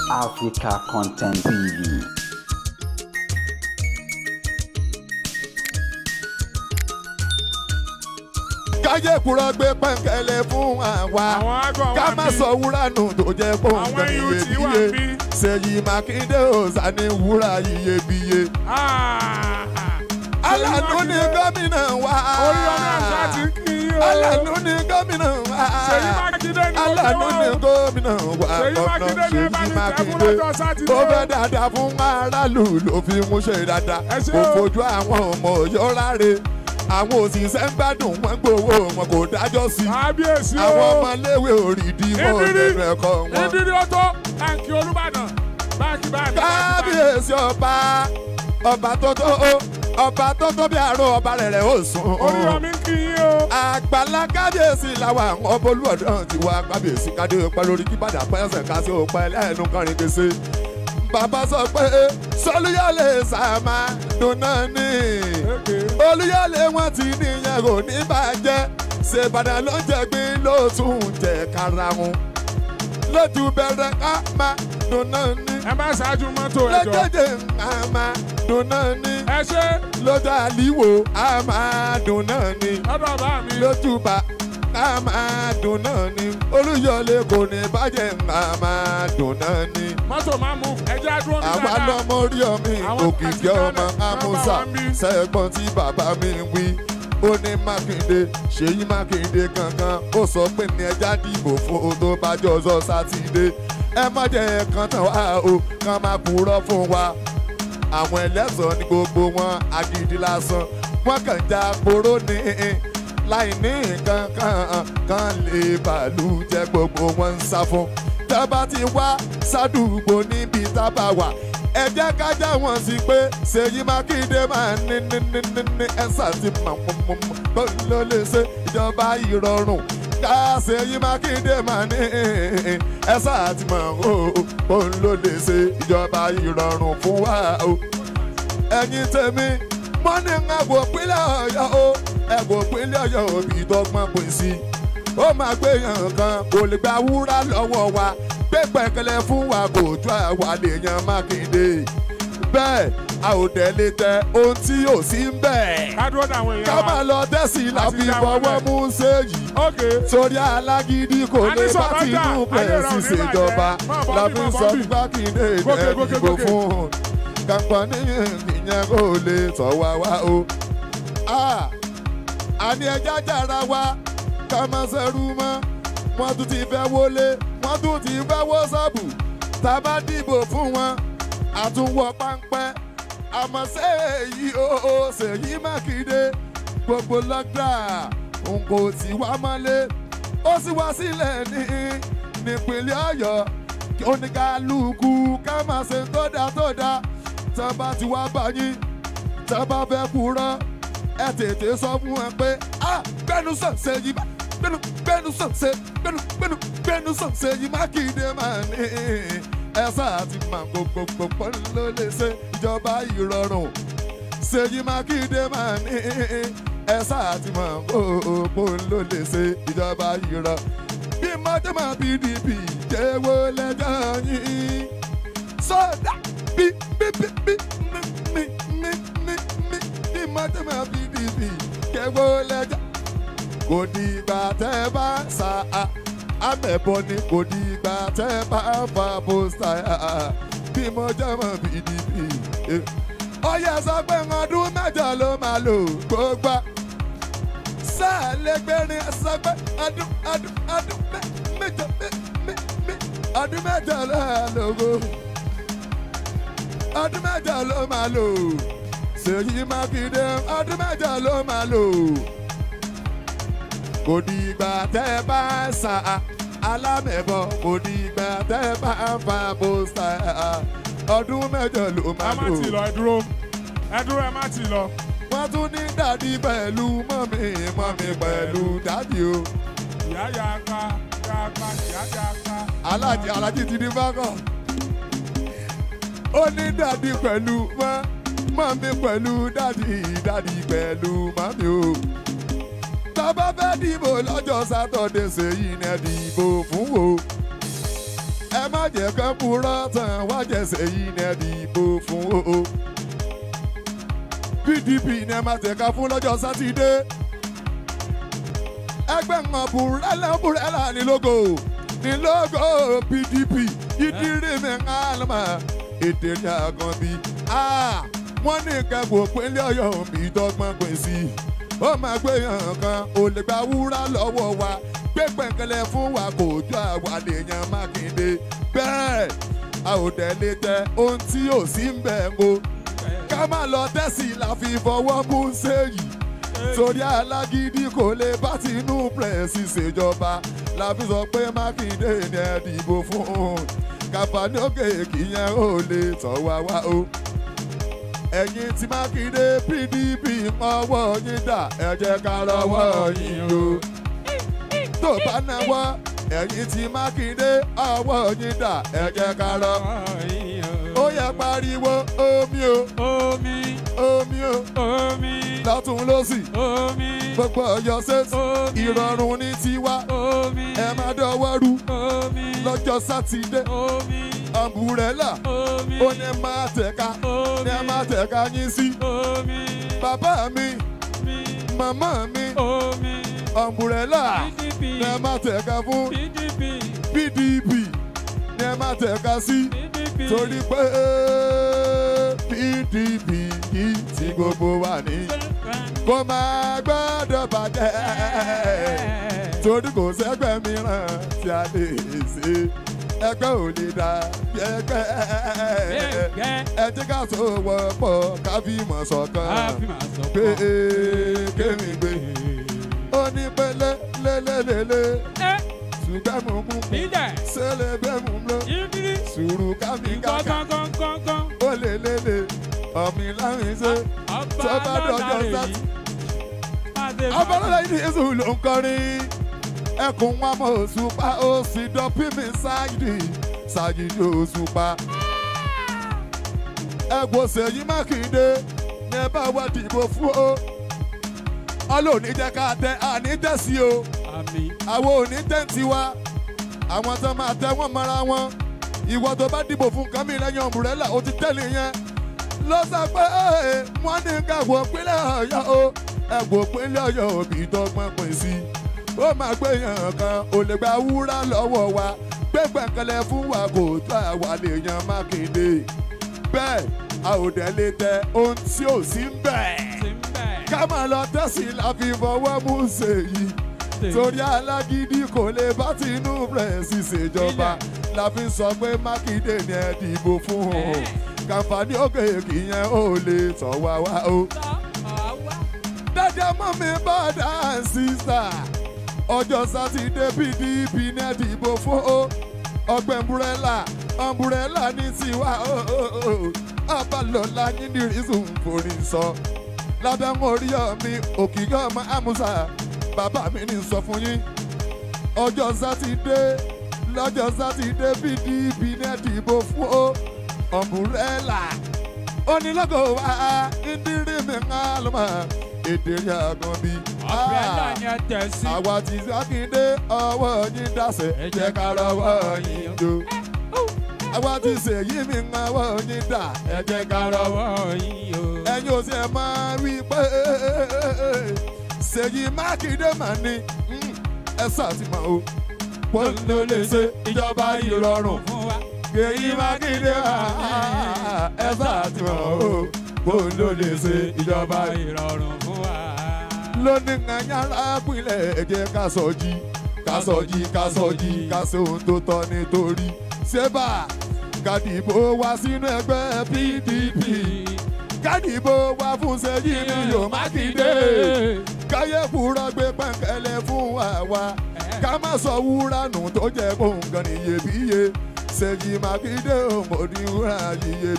Africa Content TV. káyé kúrọ́ gbé pẹ́ńkẹ́lẹ́ fún àwa àwọn àgọ́ ká wà má bí sọ wúrà nù tó jẹ́ àwọn pọ́ńkẹ́ youth wà iyebíye bí. Ṣèyí Mákindé òòsà ní wúrà iyebíye alànú ni gómìnà wa orí ọmọ àṣà ti ń kí yín o alànú ni gómìnà wa Ṣèyí Mákindé ni mo alànú fẹ́ ni wá o. gómìnà wa Ṣèyí gọ́nà Mákindé ni ẹ bá Ṣèyí ní tẹ́ fún Mákindé lọ́jọ́ sátidé ó o. fẹ́ dáadáa fún aráàlú ló fi mú ṣe dáadáa Ẹ ṣé kò o. fojú àwọn ọmọ Ọ̀yọ́ láre àwọn òṣìṣẹ́ ń gbádùn wọn gbowó wọn kò dájọ́ sí i kábíyèsí o àwọn ọmọléèwé òrìdí mọ́ Ìdírí. lẹ́nu ẹ̀kọ́ wọn. ìdírí ó tó báńkì Olúbàdàn báńkì báńkì kábíyèsí ọba ọba tó tó ọba tó tó bí àárọ̀ ọba rẹ̀ rẹ̀ ó sùn. orí ọmọ ń kí yín o àgbàlá kábíyèsí làwọn àwọn ọba olúọdún ti wá kábíyèsí kádé ọpẹ lórí kí bàdà pẹ́sẹ̀ ká sí ọpẹ lẹ́nu kọrin gbèsè. bàbá sọ pé sọlúyọlé sàmà dùnà ní olúyọlé wọn ti níyẹn kò ní bàjẹ́ ṣèbàdàn ló ń jẹ̀gbín ló tún jẹ karahun lójú bẹ̀rẹ̀ ká má dùnà ní ẹ má ṣáájú mọ́tò ẹjọ́ lọ́jọ́jẹ́ ká má dùnà ní ẹ ṣe lójú àlìwò á máa dùn náà ni lọ́dọ̀ bá mi lójúbà á máa dùn náà ni olúyọlé kò ní bàjẹ́ á máa dùn náà ni mọ́tò máa mú ẹjẹ́ àdúró mi àwa dáadáa lọmọ orí ọmọ Àwọn òkìkí ọmọ kàṣíkàrẹ̀ amúsà bàbá wa ń bí. sẹ́gbọ́n tí bàbá mi ń wí ó ní mákindé ṣèyí mákindé kankan ó sọ pé ní ẹja dìbò fún o tó bá jọjọ sátidé ẹ má jẹ́ kan tán wá o kàn máa kúrò fún wa àwọn ẹlẹ́sàn ní gbogbo wọn agídí lásán wọn kàn já poró ní láì ní nǹkan kan kan lè bàálù jẹ gbogbo wọn ń sá fún tábà ti wá sádùúgbò níbi tábà wà ẹ jẹ́ ká já wọn sí pé Ṣèyí Mákindé máa ní ní ní ní ní ẹ̀sà ti mọ̀ mọ̀ mọ̀ mọ̀ bó ló lè ṣe ìjọba ìrọ̀rùn ká Ṣèyí Mákindé máa ní ẹ̀sà ti mọ̀ ó bó ló lè ṣe ìjọba ìrọ̀rùn fún wa o ẹ̀yin tèmi mo ní ẹ̀gbọ́n pínlẹ̀ ọ̀yọ́ o ẹ̀gbọ́n pínlẹ̀ ọ̀yọ́ òbí dọ́gbọ́n pín sí ó máa gbé yàn kan kò lè gba wúrà lọ́wọ́ wa gbé pẹ̀kẹ́lẹ́ fún wa kò ju àwa lè yan Mákindé bẹ́ẹ̀ a ò tẹ̀lé tẹ ohun tí yóò sí ń bẹ̀ kádúró dàwọn ká èèyàn máa wa lọ tẹ́sí la Àti fi ìyá wa fọwọ́ bẹ́ẹ̀. mú séyìí ok sórí alágídí kò A ní lè bá sọ̀rọ̀ tinú ọjà, ayé pẹ̀ rẹ̀ ò ní ṣìṣèjọba bàjẹ́. Máa bọ́ la bí, fi máa sọ bọ́ bí. Mákindé Gòkè, ẹ̀ gòkè, dìbò gòkè. fún kàǹpọ̀ níyẹn ìyẹn kò lè tọ̀ wá wá o. Ah, àní ẹja jára wa ká má ṣerú mọ́ wọ́n tún ti fẹ́ wọlé wọ́n tún ti fẹ́ wọ́ sọ́ọ̀bù tá a bá dìbò fún wọn àtúnwọ̀ páńpẹ́ àmọ́ Ṣèyí o Ṣèyí Mákindé gbogbo lọ́gbà n kò tí wá mọ́lé ó sì wá sílẹ̀ ní nípínlẹ̀ Ọ̀yọ́ kí oníkálukú ká máa ṣe tó dáa tó dáa tá a bá ti wá bá yín tá a bá fẹ́ kúrọ́ ẹ tètè sọ fún ẹ pé a gbẹnu sàn Ṣèyí má gbẹnu gbẹnu sàn ṣe gbẹnu gbẹnu gbẹnu sàn Ṣèyí Mákindé máa ní ẹ sáà ti máa gbogbogbò pọ́n ló lè ṣe ìjọba ìrọ̀rùn Ṣèyí Mákindé máa ní ẹ sáà ti máa gbogbogbò ló lè ṣe ìjọba ìrọ̀ bí mọ́tẹ́mọ́ PDP jẹ́wọ́ lẹ́jọ́ yín sọ́dà bí bí bí bí mi mi mi mi mi bí mọ́tẹ́mọ́ PDP jẹ́wọ́ lẹ́jọ́ kò dìgbà tẹ́ bá sa amẹ̀bọ ni kò dìgbà tẹ́ bá fa pósítà bí mo jẹ́ mọ́ PDP. ọyẹ sọ pé ọdún mẹ́jọ ló máa lò gbogbo sáà lẹ́gbẹ̀rin sọ pé ọdún ọdún ọdún mẹ́- mẹ́jọ mẹ́- mẹ́- mẹ́- ọdún mẹ́jọ ló máa lò ó ọdún mẹ́jọ ló máa lò Ṣèyí Mákindé ọdún mẹ́jọ ló máa lò kò dìgbà tẹ́ bá ń sa alámẹ̀bọ kò dìgbà tẹ́ bá ń fa pósítà ọdún mẹ́jọ ló ẹ máa má lò ti lọ ẹ dúró ẹ dúró ẹ má ti lọ wọ́n tún ní dàdí pẹ̀lú mọ́mí mọ́mí pẹ̀lú dàdí o ìyá ya pa ya pa ìyá ya pa. alájí alájí ti ní bákọ̀ ó ní dàdí pẹ̀lú mọ́ mọ́mí pẹ̀lú dàdí dàdí pẹ̀lú mọ́mí o tọ́ba fẹ́ dìbò lọ́jọ́ sátọ̀dé ṣèyí ni ẹ dìbò fún o ẹ má jẹ́ kán purọ́ tán wá jẹ́sẹ̀ yìí ní ẹ̀dìbò fún o. pdp ní ẹ máa tẹ̀ka fún lọ́jọ́ sátidé. ẹgbẹ́ ń búrẹ́là búrẹ́là ní lógo ní lógo pdp ìdírí mi ń hàlùmọ̀ ètè ní àgàn bí. wọ́n ní kẹ́kọ̀ọ́ pínlẹ̀ ọ̀yọ́ mi dọ́gbọ́n pín sí i. ó máa gbé yàn kan ò lè gba wúrà lọ́wọ́ wa gbé pẹ̀kẹ́lẹ́ fún wa kò jọ àwa lèèyàn mákindé bẹ́ẹ̀ a ò tẹ̀lé tẹ ohun tí ò sí ń bẹ̀ ń o ká má lọ tẹ́sí la fi fọwọ́ mú séyìí torí alágídí kò lè bá tinú pẹ̀sì ṣèjọba la fi sọ pé mákindé ni ẹ dìbò fún un kàfàní òkè kìyẹn ò lè tọ̀ wá wá o ẹ̀yin tí mákindé pdp ọwọ́ yín dà ẹ jẹ́ ká lọ́wọ́ yín o tó bá náwó ẹ̀yin tí mákindé ọwọ́ yín dà ẹ jẹ́ ká lọ. ó yẹ pariwo omi o Omi, omi o omi, lọ́tún lọ́sì omi, gbogbo ọ̀yọ́ ṣètì Omi. ìrọ̀rùn ní tiwa omi, ẹ má dọwọ́ rú omi, lọ́jọ́ sátidé omi, ọ̀mùrẹ́là omi, ó ní máa tẹ̀ka omi, ní ẹ máa tẹ̀ka yín sí omi, bàbá mi mi, màmá mi omi, ọ̀mùrẹ́là PDP, ní ẹ máa tẹ̀ka fún PDP, pdp ní ẹ máa tẹ̀ka sí. PDP, torí pé pdp yìí tí gbogbo wa ní kó máa gbọ́dọ̀ bàjẹ́ torí kò sẹ́gbẹ́ mìíràn tí a lè ṣe ẹgbẹ́ ò lè dà bí ẹgbẹ́ ẹ jẹ́ ká so wọ́pọ̀ ká fi mọ̀ ṣọ̀kan pé kémi gbé ó ní pé lélẹ́lẹ́lẹ́ ṣùgbọ́n mo mú mú ṣẹlẹ̀ bẹ́ẹ̀ mú lọ sùúrù ká mi kàkà ó lè lélẹ̀ ọ̀mì láwìn ṣe tó bá dọ̀jọ́ sátì. abọ́lọ́lá yìí ní èso ló ń kọrin ẹkùn wọn mọ òṣùpá ó sì dọ́pí mi ṣáàjì ṣáàjì òṣùpá. ẹ̀gbọ́n ṣèyí mákindé ní ẹ bá wá dìbò fún o ọlọ́ọ̀ni jẹ́ ká tẹ àní tẹ̀sí o àwọn òní tẹ́ǹtì wa àwọn tó máa tẹ wọ́n mọ́ra wọn ìwọ tó bá dìbò fún nǹkan mi lẹ́yìn ọ̀mùrẹ́là ó ti tẹ́lẹ̀ yẹn ló sọ pé "Ee, wọ́n ní kẹ́wọ́ pínlẹ̀ ọ̀yọ́ o ẹ̀gbọ́n pínlẹ̀ ọ̀yọ́ òbí tọgbọ́n pín sí ó máa gbé yàn kan ò lè gba wúrà lọ́wọ́ wa gbẹ̀gbẹ̀kẹlẹ̀ fún wa kò tó àwa lè yan mákindé bẹ́ẹ̀ a ò dẹ̀ lè tẹ ohun tí ò sí ń bẹ̀ ká máa lọ tẹ̀sí la fi fọwọ́ mú ṣèyí torí alágídí kò lè bá tinú rẹ̀ sì ṣèjọba la fi sọ pé mákindé ni ẹ dìbò fún un kàǹfààní òkè kìyẹn ò lè tọ̀ wá wá o. dájọ́ mọ́ mi bọ́dà sísà ọjọ́ sátidé pdp ní ẹ dìbò fún o ọgbẹ́ umbrella umbrella ní tiwa o abalọ̀la yín ní rísùn forí sọ lábẹ́ ń orí ọ̀mí òkìkọ́ ọmọ àmúṣà bàbá mi ní sọ fún yín ọjọ́ sátidé lọ́jọ́ sátidé pdp ní ẹ dìbò fún o ọ̀mbrẹ́là onílọ́gọ̀ wa ìdírí mi ń lọ́mọ èdè rí àgàn bí. Umbrella ni ẹ tẹ̀ sí. àwa ti sákindé ọwọ́ yín dáṣẹ́ ẹ jẹ́ ká rọwọ́ yín jó. àwa ti ṣèyí mi ń ọwọ́ yín dà ẹ jẹ́ ká rọwọ́ Lọ́wọ́ yìí o. ẹ̀yin ò sì ẹ̀ máa wí pé ṣèyí mákindé mà ní mm, ẹ ṣàtìmọ̀ o wọ́n ló lè ṣe ìjọba ìrọ̀rùn fún wa. èyí mákindé ẹ ṣàtìmọ̀ o wọ́n ló lè ṣe ìjọba ìrọ̀rùn fún wa. lónìí ẹ̀yára pínlẹ̀ ẹ̀jẹ̀ ká sọ jí ká sọ jí ká sọ jí ká ṣe ohun tó tọ́ nítorí ṣébà kàdìbò wá sínú ẹgbẹ́ pdp kádìbò wá fún ṣèyí ni yóò mákindé káyé fúra gbé pẹ́ńkẹ́lẹ́ fún wa wá ká má sọ wúrà nù tó jẹ́ kóńgàn níyebíye ṣèyí mákindé òmòdì wúrà yíyebíye